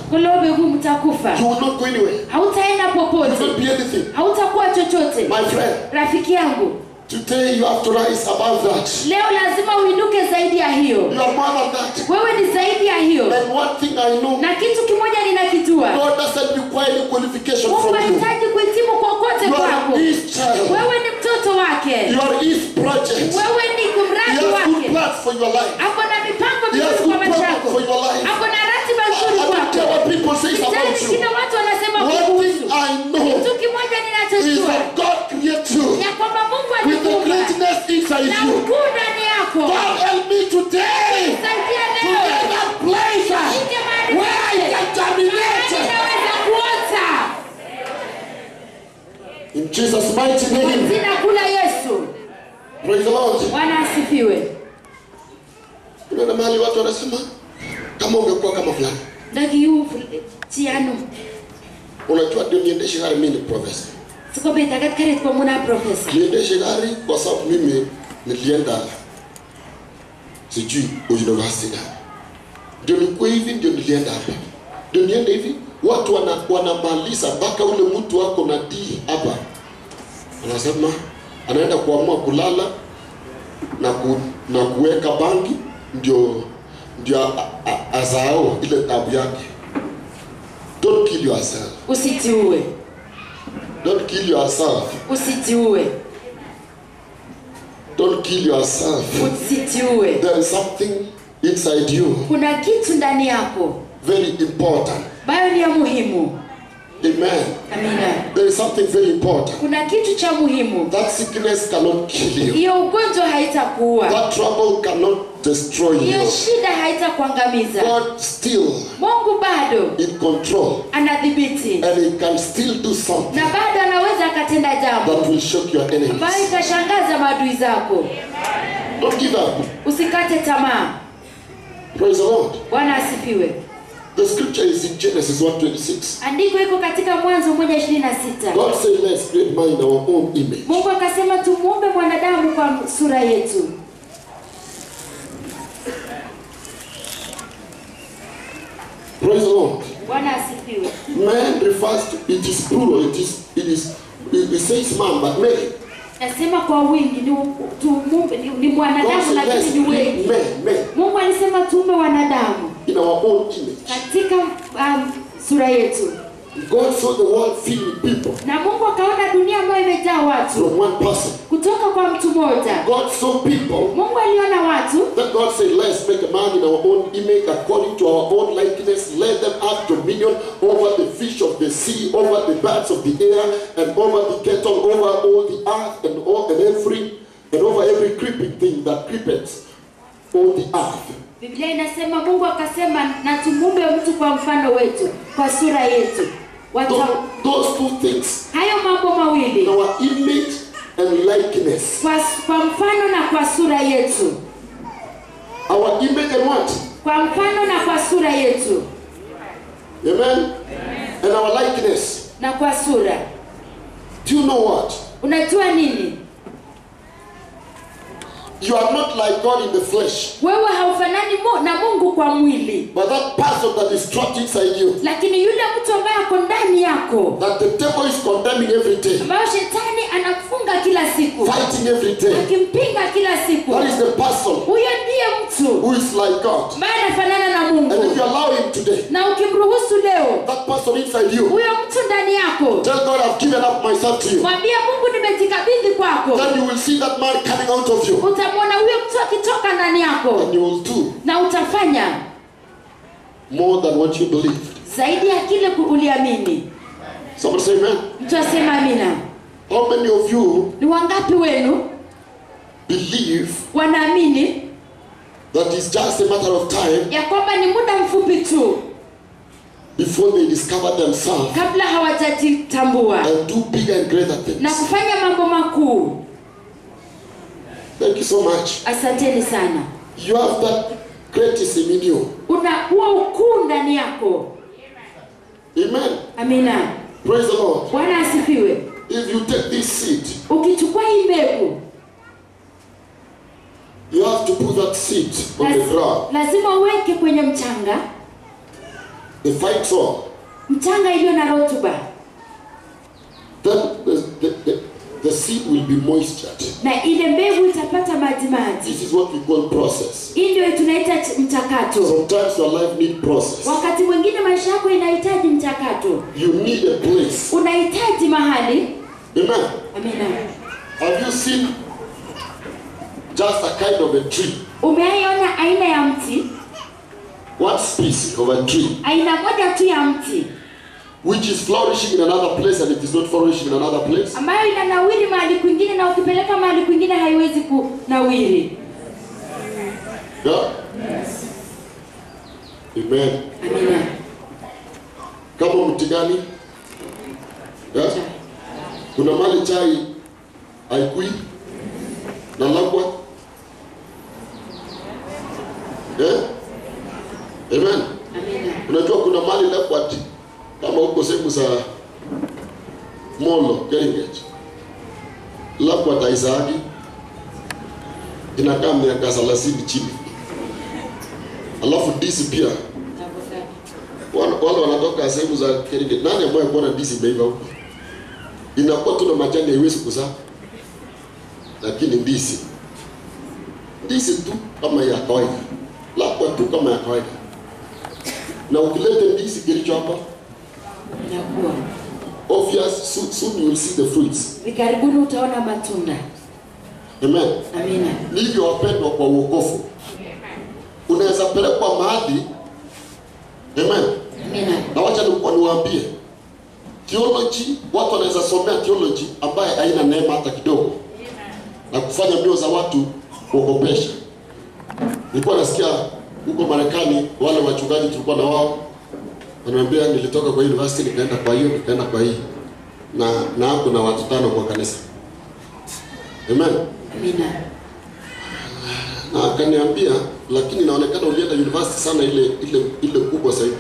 kulobe huu mtakufa You will not go anywhere. hautaenda You will popote not be anything. hautakuwa chochote My friend, rafiki yangu today you have to rise above that. leo lazima uinuke zaidi ya hiyo You are more than that. wewe ni zaidi ya hiyo And one thing I know, na kitu kimoja ninakijua God doesn't require any qualification mungu from you. hahitaji kuhitimu kokote You kwako are His child. wewe ni mtoto wake You are His project. wewe ni He mradi has good wake plans for your life. ako na mipango He has mizuri good kwa maisha plans yako for your life. ako na ratiba I nzuri don't care kwako what people say sitani about you. kile watu wanasema One kukuhusu thing I know kitu kimoja is ninachojua that God created you ya kwamba mungu with the alikuumba greatness inside na you. ukuu ndani yako God help me today saidia to leo get that place Uje mahali where I pale. can terminate. Mahali naweza kuota In Jesus' mighty kwa name. jina kula yesu Praise the Lord. bwana asifiwe Unaona mahali watu wanasema kama ungekuwa kama fulani. ndagiu chiano Unajua ndio niendeshe gari mimi ni profesa. sikobetagat karit kwa muna profesa Niendeshe gari kwa sababu mimi nilienda sijui university gani. Ndio nikuwe hivi ndio nilienda hapa. Ndio niende hivi watu wana, wanamaliza mpaka ule mtu wako na D hapa. Anasema anaenda kuamua kulala na ku, na kuweka bangi ndio ndio a- a- azao ile tabu yake. Don't kill yourself. usitiue Don't kill yourself. usitiue Don't kill yourself. usitiue There is something inside you kuna kitu ndani yako very important. ambayo ni ya muhimu Amen. amina There is something very important. kuna kitu cha muhimu That sickness cannot kill you. hiyo ugonjwa haitakuua That trouble cannot destroy hiyo you. shida haitakuangamiza God still mungu bado in control anadhibiti and he can still do something na bado anaweza akatenda jambo that will shock your ambayo enemies. itashangaza maadui zako Don't give up. usikate tamaa Praise the Lord. bwana asifiwe The scripture is in Genesis 1:26. andiko iko katika mwanzo moja ishirini na sita God said, Let's create man in our own image. mungu akasema tumuumbe mwanadamu kwa sura yetu Praise the Lord. bwana asifiwe Man refers to it is plural. It is it is it, it says man, but many. nasema kwa wingi ni, tumuumbe, ni, ni God mwanadamu said, let's lakini ni create wengi men, men mungu alisema tuumbe wanadamu in our own image. katika um, sura yetu God saw the world filled with people na mungu akaona dunia ambayo imejaa watu from one person. kutoka kwa mtu mmoja God saw people mungu aliona watu that God said, let's make a man in our own image according to our own likeness. Let them have dominion over the fish of the sea, over the birds of the air, and over the cattle, over all the earth, and all and every and over every creeping thing that creepeth on the earth. biblia inasema mungu akasema na tumuumbe mtu kwa mfano wetu kwa sura yetu Wata, Those, those two things, hayo mambo mawili our image and likeness. kwa, kwa mfano na kwa sura yetu Our image and what? kwa mfano na kwa sura yetu Amen? And our likeness. na kwa sura Do you know what? unajua nini You are not like God in the flesh, wewe haufanani mu, na mungu kwa mwili but that person that is trapped inside you, lakini yule mtu ambaye ako ndani yako that the devil is condemning every day, ambayo shetani anafunga kila siku fighting every day. akimpinga kila siku That is the person huyo ndiye mtu who is like God. ambaye anafanana na And if mungu you allow him today, na ukimruhusu leo that person inside you, huyo mtu ndani yako tell God, I've given up myself to you. mwambie mungu nimejikabidhi kwako Then you will see that man coming out of you. utamwona huyo mtu akitoka ndani yako And you will do na utafanya more than what you believe. zaidi ya kile ku- uliamini Somebody say, Amen. mtu asema amina How many of you ni wangapi wenu believe wanaamini that it's just a matter of time ya kwamba ni muda mfupi tu before they discover themselves kabla hawajajitambua and do bigger and greater na things? kufanya mambo makuu Thank you so much. asanteni sana You have that greatness in you. una huo ukuu ndani yako Amen. amina Praise the Lord. bwana asifiwe If you take this seed, ukichukua hii mbegu you have to put that seed on the laz- ground. lazima uweke kwenye mchanga the fine soil, mchanga iliyo na rutuba then the, the, the, the seed will be moistured. na ile mbegu itapata maji maji This is what we call process. hii ndio tunaita ch- mchakato Sometimes your life need process. wakati mwingine maisha yako inahitaji mchakato You need a place. unahitaji mahali Amen. amina Have you seen just a kind of a tree? umeaiona aina ya mti One species of a tree aina moja tu ya mti which is flourishing in another place and it is not flourishing in another place? ambayo inanawiri mahali kwingine na ukipeleka mahali kwingine haiwezi kunawiri Yeah? Amen. amina Kama mti gani? Yeah? Kuna mali chai haikui na labwa. Yeah? Amen. amina Unajua kuna mali leopard kama huko sehemu za Molo, Keringet. Leopard haizaagi inakaa miaka 30 chini. Alafu disi pia wale wale wanatoka sehemu za Keringet. Nani ambaye kuona disi imeiva huko? Inakuwa tu na majani haiwezi kuzaa. Lakini disi disi tu kama ya kawaida. Leopard tu kama ya kawaida na ukilete ndizi kilicho hapa inakuwa obvious soon, soon you will see the fruits hivi karibuni utaona matunda amen amina ni hivyo wapendwa kwa uokofu unaweza pelekwa mahali amen amina na wacha nikuwa niwaambie theology watu wanaweza somea theology ambaye haina neema hata kidogo na kufanya mbio za watu kuogopesha nilikuwa nasikia huko marekani wale wachungaji tulikuwa na wao wananiambia nilitoka kwa university nikaenda kwa hiyo nikaenda kwa hii na na hapo na watu tano kwa kanisa amen amina na akaniambia lakini inaonekana ulienda university sana ile ile ile kubwa zaidi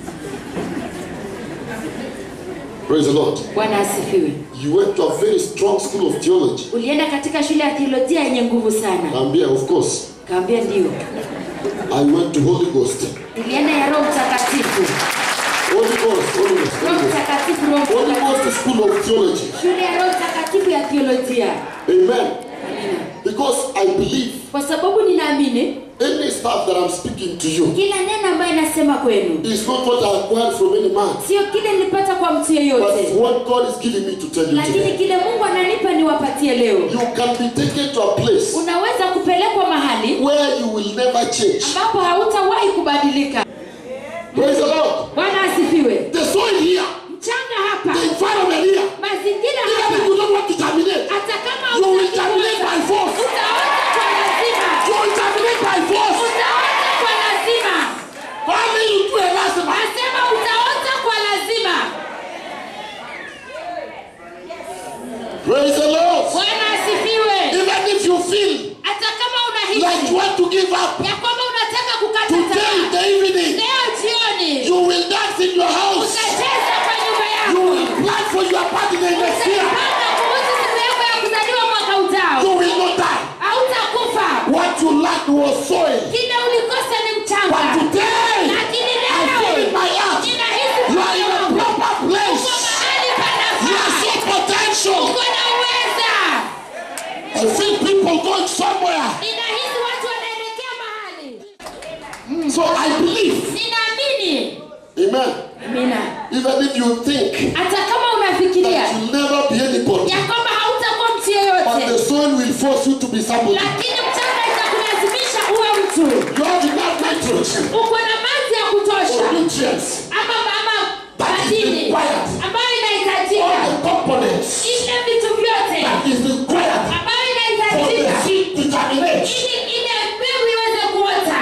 praise the lord bwana asifiwe you went to a very strong school of theology ulienda katika shule ya theolojia yenye nguvu sana kaambia of course kaambia ndio i went to holy ghost ilienda ya roho mtakatifu holy ghost holy ghost roho holy ghost, mtakatifu roho holy mtakatifu ghost school of theology shule ya roho mtakatifu ya theolojia amen amina because i believe kwa sababu ninaamini any stuff that i'm speaking to you kila neno ambayo inasema kwenu is not what i acquired from any man sio kile nilipata kwa mtu but yeyote what god is giving me to tell you lakini today kile mungu ananipa niwapatie leo you can be taken to a place unaweza kupelekwa mahali where you will never change ambapo hautawahi kubadilika praise the lord bwana asifiwe the soil here mchanga hapa the environment here mazingira even if hapa you don't want to terminate hata kama you will hutaki terminate kuweza, by force utaota kwa lazima you will terminate by force utaota kwa lazima only you do a lazima nasema utaota kwa lazima praise the lord bwana asifiwe even if you feel hata kama like you unahisi want to give up ya kwamba unataka kukata today in tamaa the evening leo jioni you will dance in your house utacheza kwa nyumba you yako will plan for your birthday next year utapanga kuhusu siku yako ya kuzaliwa mwaka ujao you will not die hautakufa what you lacked was soil kile ulikosa ni but mchanga today lakini I feel in leo my heart ninahisi you are in a proper uko place mahali you are panafaa so potential uko na uweza I feel people going somewhere ninahisi watu wanaelekea mahali so I believe ninaamini amen amina even if you think hata kama unafikiria that you'll never be anybody ya kwamba hautakuwa mtu but the yeyote soil will force you to be somebody lakini mchanga itakulazimisha uwe mtu you have enough nitrogen uko na maji ya kutosha or nutrients ama ama That is madini required. ambayo all inahitajika the components ile vitu vyote that is required ambayo for the inahitajika seed to germinate ili ile mbegu iweze kuota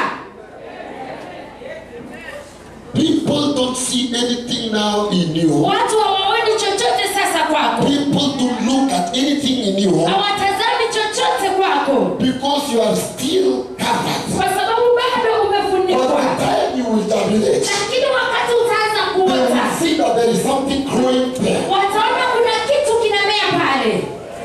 people don't see anything now in you watu hawaoni chochote sasa kwako people don't look at anything in you hawatazami chochote kwako because you are still covered kwa sababu bado by the umefunikwa time you will germinate lakini wakati utaanza they will kuota see that there is something growing there wataona kuna kitu kinamea pale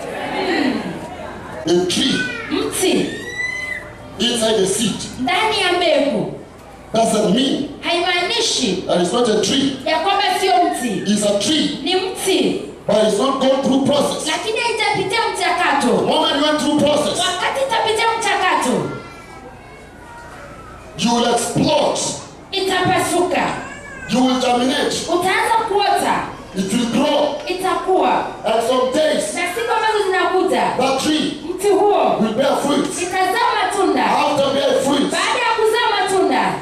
a tree mti inside the seed ndani ya mbegu doesn't mean haimaanishi and it's not a tree. ya kwamba sio mti It's a tree, ni mti but it's not gone through process. lakini haitapitia The mchakato moment you went through process, wakati itapitia mchakato you will explode. itapasuka You will germinate. utaanza kuota It will grow. itakuwa And some days, na siku ambazo zinakuja that tree mti huo will bear fruit. itazaa matunda After bear fruit, baada ya kuzaa matunda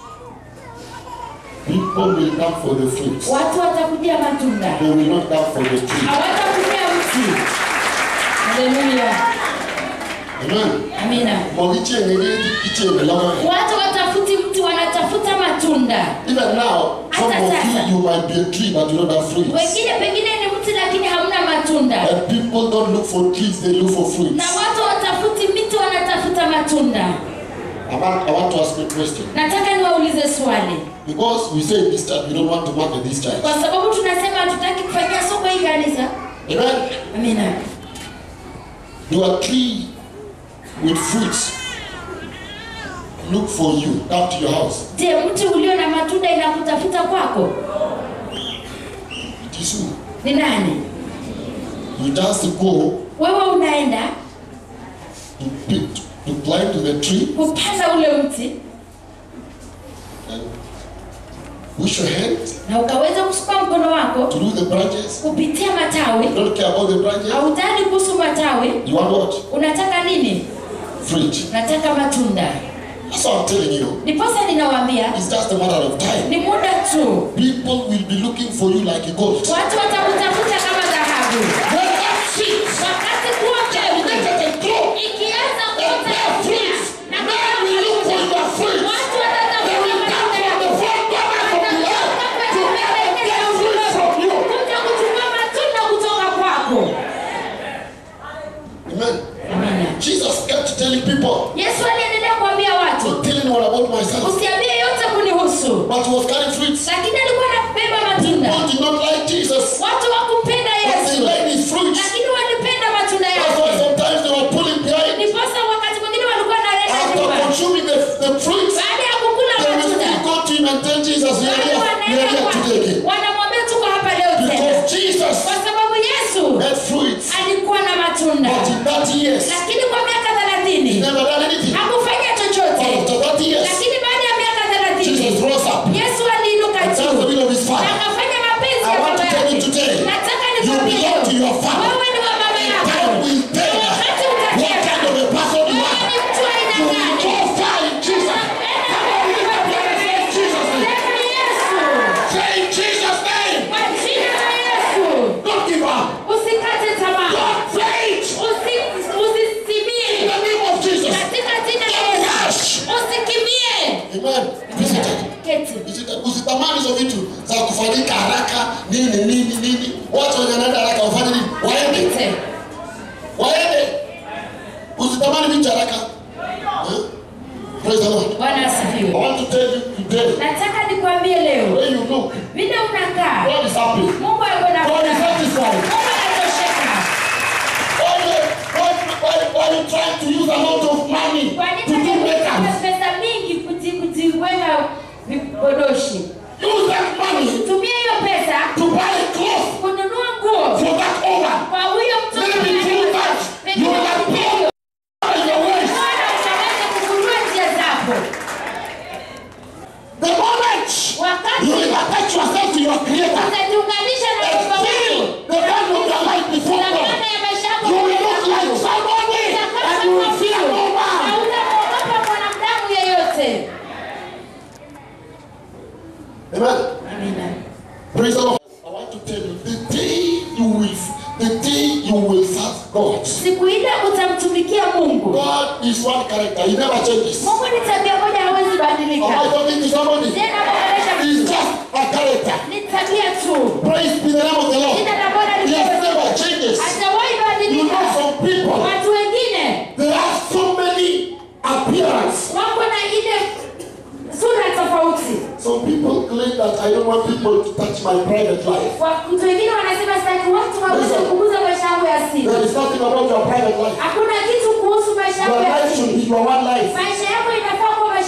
people will come for the fruit. watu watakujia matunda They will not come for the tree. hawatakujia mti haleluya Amen. amina Mogichieng'eni ichieng'elong'o. watu watafuti mti wanatafuta matunda Even now, some Hata of sasa. you, you might be a tree, but you don't have fruits. wengine pengine ni mti lakini hamna matunda And people don't look for trees, they look for na fruits. watu watafuti miti wanatafuta matunda I want, I want to ask you a question. nataka niwaulize swali Because we say this time, we don't want to market this time. kwa sababu tunasema hatutaki kufanyia soko hii kanisa Amen. amina Do a tree with fruits look for you, come to your house. je mti ulio na matunda inakutafuta kwako It is you. ni nani You just go wewe unaenda to pick, to climb to the tree kupanda ule mti and push your hand na ukaweza kuchukua mkono wako through the branches. kupitia matawi You don't care about the branches. hautaki kuhusu matawi You want what? unataka nini Fruit. nataka matunda That's what I'm telling you. ndiposa ninawaambia It's just a matter of time. ni muda tu People will be looking for you like a gold. watu watakutafuta kama dhahabu When that seed wakati kuwa mbegu germinated and grow, ikianza and kuota bear fruit, na men will look for your fruit. watu They will come from the four corners of the earth to come and bear fruit from you. kuja kuchukua matunda kutoka kwako Amen. amina Jesus kept telling people, yesu aliendelea kuambia watu not telling one about myself, usiambie yote kunihusu but he was carrying fruits. lakini alikuwa anabeba matunda People did not like Jesus, watu wakumpenda but they yesu liked his fruits. lakini walipenda matunda That's why yake sometimes they were pulling behind. ndiposa wakati mwingine walikuwa naenda After nyuma consuming the, the fruits, baada ya kukula they will matunda still go to him and tell Jesus, we are bado here, we wanaenda are here kwake. today again. wanamwambia tuko hapa leo tena Because Jesus kwa sababu yesu had fruits, alikuwa na matunda but in that years, lakini kwa miaka he thelathini never done anything. hakufanya But chochote after that years, lakini baada ya miaka Jesus thelathini rose up. yesu aliinuka And that's the juu will of his na Father. akafanya mapenzi I ya want baba to tell you yake today, nataka you nikwambie belong to leo your Father. wewe ni wa baba yako Time will tell Na wakati what utatenda kind of a person you wewe are. ni mtu wa aina You will gani go far in Jesus. Come on, lift up your hands in Jesus' name. Sema Yesu Say in Jesus' name. kwa jina la Yesu Don't give up. usikate tamaa Don't faint. Usi- In usisimie the name of Jesus. katika jina la Don't Yesu rush. usikimbie Amen. Visited. keti Visited. Usitamani hizo vitu za kufanyika haraka nini nini nini. Watu wenye wanaenda haraka wafanye nini? Waende. Keti. Waende. Usitamani vitu haraka. Huh? Praise the Lord. bwana I asifiwe want to tell you today, nataka nikwambie leo where you look, vile unakaa God is happy. mungu ako na God is furaha. satisfied. mungu anatosheka Why, why, why, why are you trying to use a lot of money kwa to nini do unataka makeup? pesa mingi kuti- kutiweka vipodoshi Use that money tumia hiyo pesa to buy clothes kununua nguo for that woman. kwa huyo mtoto Maybe through that, you will have blood in your waist. Bwana utaweza kugundua njia zako The moment wakati you will attach yourself to your Creator utajiunganisha na and baba feel wako the hand of your life before na God, maana ya maisha yako you will mbele look za like Mungu. somebody Utakaa and you will kama fear no mtu, na man. utamwogopa mwanadamu yeyote Amen. amina Praise the Lord. I want to tell you, the day you will, the day you will serve God, siku ile utamtumikia mungu God is one character. He never changes. mungu ni tabia moja hawezi Am I badilika talking to somebody? tena kuboresha He's just a character. ni tabia tu Praise be the name of the Lord. jina la bwana He has lipewe never changes. hajawahi You know badilika some people, watu wengine they have so many appearance. wako na ile sura tofauti Some people claim that I don't want people to touch my private life. watu wengine wanasema sitaki watu waweze Listen. kuguza maisha yangu ya siri There is nothing about your private life. hakuna kitu kuhusu maisha Your yangu ya life should siri be your one life. maisha yako inafaa kuwa maisha yako Your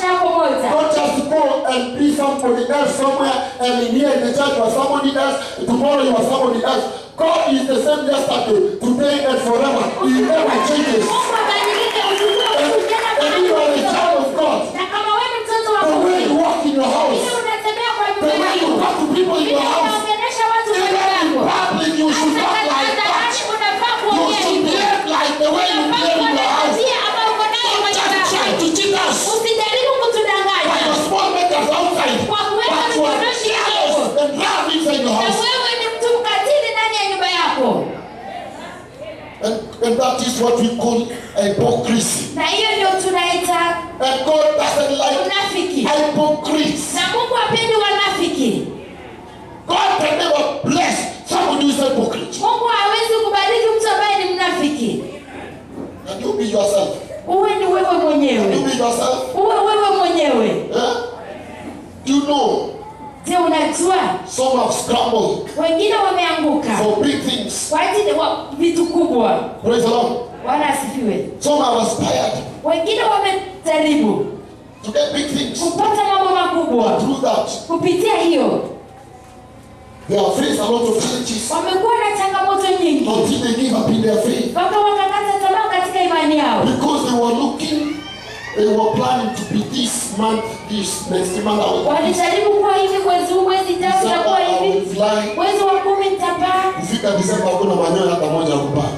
moja Not just go and be somebody else somewhere and in here in the church you are somebody else, tomorrow you are somebody else. God is the same yesterday, today and forever. He never changes. mungu abadilike usiwe huyu jana And if you are a kuna child of God, na kama wewe ni mtoto wa the way mungu you walk in your vile house, unatembea kwa the nyumba way you yako talk to people in vile your house, unaongelesha watu even mbele in yako public you should hata talk like hadharani that. unafaa You kuongea should hivyo behave like the way you unafaa behave kuwa in na your house. tabia ambayo uko nayo kwa Don't nyumba just try yako to cheat us usijaribu by kutudanganya your small makers outside. Kwa kuweka But you are vipodozi careless vyako. and love inside your na house. wewe ni mtu mkatili ndani ya nyumba yako And, and that is what we call hypocrisy. na hiyo ndio tunaita And God doesn't like unafiki hypocrites. na mungu apendi wanafiki God can never bless somebody who is hypocrite. mungu hawezi kubariki mtu ambaye ni mnafiki And you be yourself. uwe ni wewe You mwenyewe be yourself. uwe wewe mwenyewe Eh? Do you know je unajua some have scrambled wengine wameanguka for big things? kwa ajili wa vitu kubwa Praise the Lord. bwana asifiwe Some have aspired wengine wamejaribu to get big things. kupata mambo makubwa Through that, kupitia hiyo they have faced a lot of challenges wamekuwa na changamoto nyingi until they give up in their faith. mpaka wakakata tamaa katika imani yao Because they were looking, they were planning to be this month, this next month. I will walijaribu kuwa hivi mwezi huu mwezi tatu December, takuwa I will hivi fly. mwezi wa kumi nitapaa Kufika Desemba hakuna manyoya hata moja ya kupaa.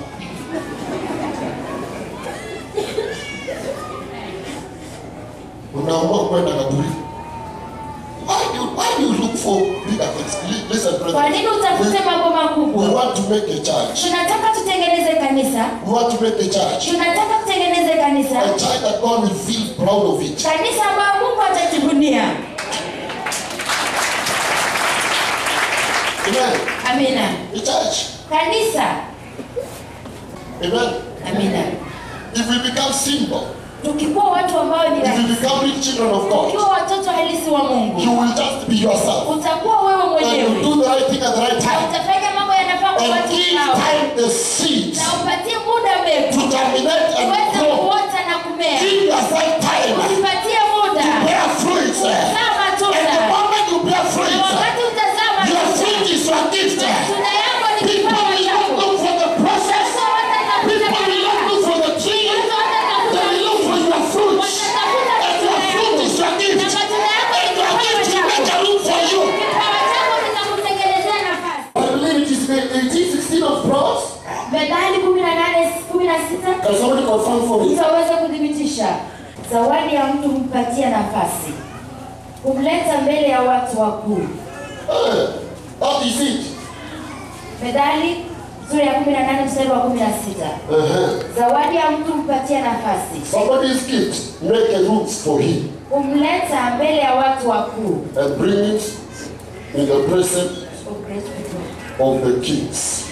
Unaamua kwenda kaburi. Why do, why do you look for bigger things? Li- Listen, kwa brother. nini utafute mambo We makubwa want to make a church. tunataka tutengeneze kanisa We want to make a church. tunataka tutengeneze A kanisa church that God will feel proud of it. kanisa ambayo mungu atajivunia Amen. amina A church. kanisa Amen. amina If we become simple, tukikuwa watu ambao ni if we rahisi become real children of God, ukiwa watoto halisi wa mungu you will just be yourself. utakuwa wewe And you mwenyewe do the right thing at the right na time. utafanya mambo yanafaa kwa And watu give hao time the seeds na upatie muda to mbegu germinate and uweze grow. kuota na kumea Give yourself time ujipatie muda to bear fruit. kuzaa And the matunda moment you bear na fruit, wakati utazaa your matunda fruit is your gift. matunda yako ni People kipawa will not chako look for the process. Watu watatafuta People will not baraka. look for the tree. Watu watatafuta They will look for your fruit. watatafuta And your matunda fruit yako is your gift. na matunda yako And ni your kipawa gift will make chako a room for you. kipawa chako kitakutengenezea nafasi I believe it is the 1816 of Proverbs. methali kumi na nane kumi na sita Can somebody confirm for me? mtu aweze kuthibitisha zawadi ya mtu humpatia nafasi kumleta mbele ya watu wakuu Eh, What is it? methali sura ya kumi na nane mstari wa kumi na sita Uh-huh. zawadi ya mtu humpatia nafasi Somebody's gift, make a room for him kumleta mbele ya watu wakuu and bring it in the presence of the kings.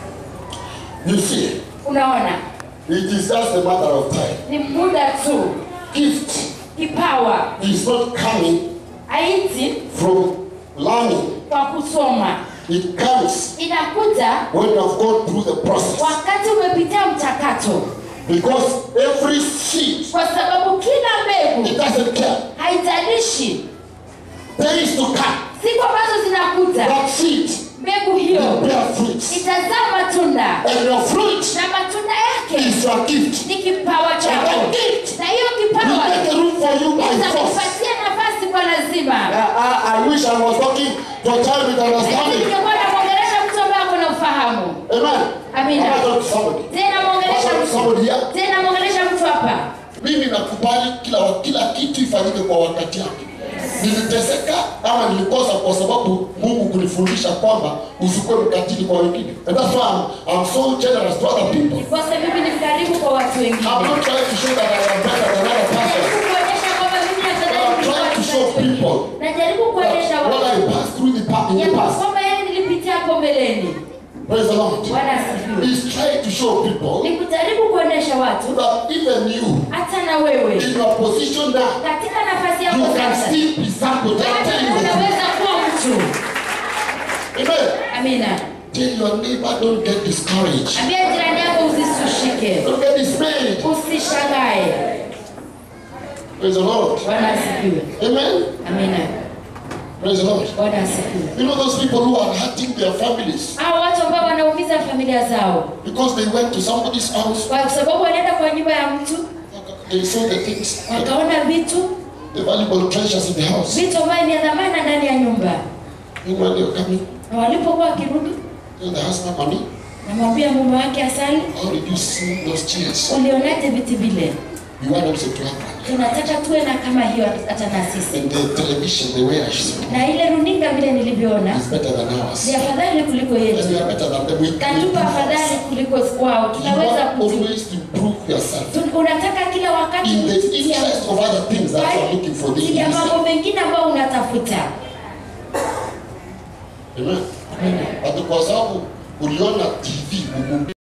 You see, unaona it is just a matter of time. ni muda tu Gift kipawa is not coming haiti from learning. kwa kusoma It comes inakuja when you have gone through the process. wakati umepitia mchakato Because every seed, kwa sababu kila it mbegu doesn't care. haijalishi Days to come, siku ambazo zinakuja that seed mbegu will hiyo bear fruit. itazaa matunda And your fruit na matunda yake is your gift. ni kipawa And chako that gift na hiyo will kipawa make a room for you by force. itakupatia nafasi kwa lazima I, I, I wish I was talking to a child with lakini understanding. ningekuwa namwongelesha mtu ambaye ako na ufahamu Amen. Amina. I talk to somebody. tena mwongelesha I talk to mtu somebody here. tena mwongelesha mtu hapa Mimi nakubali kila kila kitu ifanyike kwa wakati wake. Niliteseka ama nilikosa kwa sababu Mungu kunifundisha kwamba usikuwe mkatili kwa wengine. And that's why I'm, I'm so generous to other people. kosa mimi ni mkarimu kwa watu I'm wengine not trying to show that I am better than other person. najaribu kuonyesha kwamba mimi But nafadhali I'm kuliko trying to watu show wengine. people najaribu kuonyesha that what I watu passed through the past, in ya the past. kwamba yeye nilipitia hapo mbeleni Praise the Lord. bwana asifiwe He's trying to show people ni kujaribu kuonyesha watu that even you, hata na wewe in your position now, katika nafasi you yako can sasa still be somebody. I'm bado telling you. unaweza kuwa mtu Amen. amina Tell your neighbor, don't get discouraged. ambia jirani yako usisushike Don't get dismayed. usishangae Praise the Lord. Bwana asifiwe. Amen. Amina. Praise the Lord. Bwana asifiwe. You know those people who are hurting their families Hao watu ambao wanaumiza familia zao because they went to somebody's house, kwa sababu wanaenda kwa nyumba ya mtu they saw the things, wakaona vitu the valuable treasures in the house. vitu ambayo ni ya dhamana ndani ya nyumba, And when they're coming, na walipokuwa wakirudi, tell the husband, honey, namwambia mume wake Asali, how did you see those chairs? ulionaje viti vile? We want also to have one. Tunataka tuwe na kama hiyo hata na sisi, And the television, the way I saw na ile runinga vile nilivyoona is better than ours. ni afadhali kuliko And we yetu, are better than them. We katupa afadhali kuliko wao. You Tunaweza want kutu, always to improve yourself. tu- unataka kila wakati In the kujitia interest of other things that you are looking for. kwa They ya mambo listen. mengine ambayo unatafuta. Amen. Amina. But kwa sababu uliona TV